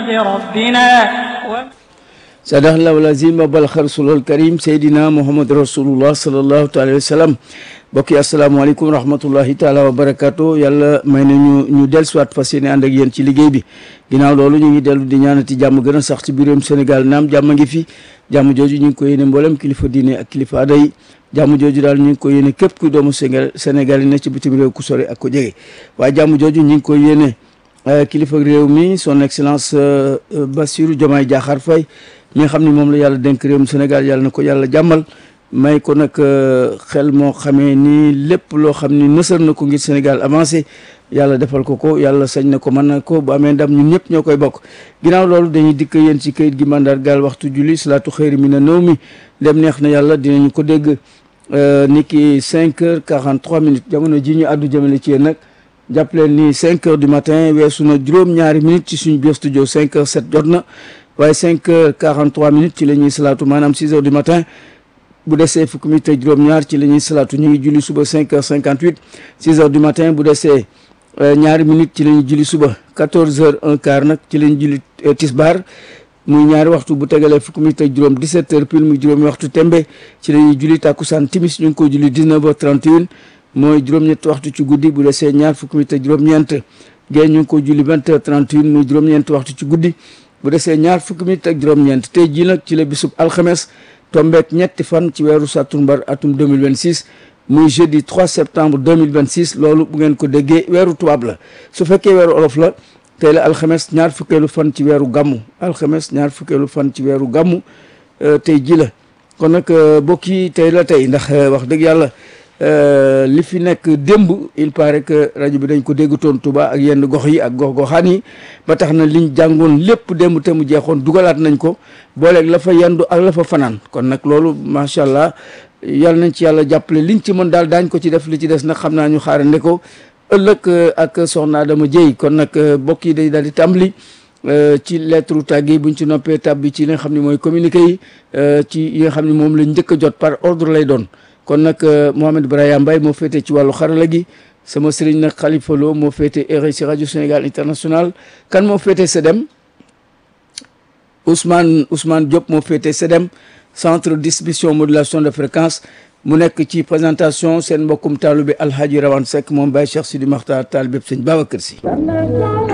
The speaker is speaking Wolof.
ربنا sadaqallahu lazim wa balagha rasulul karim seydina muhammad rasulullah sallallahu taala wa sallam mbokk yi asalaamaaleykum wa rahmatullahi taala wa barakaatu yàlla may na ñu ñu dellu siwaat fas yéene ànd ak yéen ci liggéey bi ginnaaw loolu ñu ngi dellu di ñaanati jàmm gën a sax ci biiram Sénégal naam jàmm ngi fi jàmm jooju ñu ngi ko yéene mboolem kilifa diine ak kilifa aada yi jàmm jooju daal ñu ngi ko yéene képp kuy doomu Sénégal Sénégal yi ne ci bitim réew ku sore ak ko jege waaye jàmm jooju ñu ngi ko yéene kilifa réew mi son excellence Bassirou Diomaye Diakhar Faye mi nga xam ni moom la yàlla dénk réewum Sénégal yàlla na ko yàlla jàmmal may ko nag xel moo xamee ni lépp loo xam ni nësal na ko ngir Sénégal avancé yàlla defal ko ko yàlla sañ na ko mën na ko bu amee ndam ñun ñëpp ñoo koy bokk ginnaaw loolu dañuy dikk yéen ci kayit gi mandargaal waxtu julli salaatu xëyri mi na nëw mi dem neex na yàlla dinañu ko dégg ni ki 5 heures 43 minutes jamono ji ñu àddu jëmale ci yéen nag jàpp leen ni 5 heures du matin weesu na juróom-ñaari minutes ci suñu biir studio 5 heures 7 jot na waaye 5 heures 43 minutes ci la ñuy salaatu maanaam 6 heures du matin bu desee fukki minutes ak juróom-ñaar ci la ñuy salaatu ñu ngi julli suba 5 heures 58 6 heures du matin bu desee ñaari minutes ci la ñuy julli suba 14 heures un quart nag ci la ñuy julli tisbaar muy ñaari waxtu bu tegalee fukki minutes ak juróom 17 heures pile muy juróomi waxtu tembe ci la ñuy julli tàkkusaan timis ñu ngi ko julli 19 heures 31 mooy juróom-ñetti waxtu ci guddi bu desee ñaar fukki minutes ak juróom-ñeent gée ñu ngi ko julli 20 heures 31 muy juróom-ñeenti waxtu ci guddi bu desee ñaar fukki minutes ak juróom-ñeent tey jii nag ci la bisub alxames tombeek ñetti fan ci weeru sàttumbar atum 2026 muy jeudi 3 septembre 2026 loolu bu ngeen ko déggee weeru tubaab la su fekkee weeru olof la tey la alxames ñaar fukkeelu fan ci weeru gàmmu alxames ñaar fukkeelu fan ci weeru gàmmu tey ji la kon nag bokk yi tey la tey ndax wax dëgg yàlla li fi nekk démb il paraît que rajo bi dañ ko déggutoon Touba ak yenn gox yi ak gox goxaan yi ba tax na liñ jàngoon lépp démb te mu jeexoon dugalaat nañ ko booleeg la fa yendu ak la fa fanaan kon nag loolu macha allah yàlla nañ ci yàlla jàppale liñ ci mën daal daañ ko ci def li ci des nag xam naa ñu xaarande ko ëllëg ak soxna Adama Dieye kon nag bokk yi day daal di tàmbali ci lettre tàgg yi buñ ci noppee tàbbi ci li nga xam ne mooy communiqué yi ci yi nga xam ne moom lañ njëkk a jot par ordre lay doon kon nag Mohamed Brahima Mbaye moo féete ci wàllu xarala gi sama sëriñ nag Khalifa Lo moo féete RSI rajo Sénégal international kan moo féete SEDEM Ousmane Ousmane Diop moo féete SEDEM centre distribution modulation de fréquence mu nekk ci présentation seen mbokkum taalu bi Alhaji Rawane Seck moom Baye Cheikh Sidi Makhtar taal bépp sëñ Babacar Sy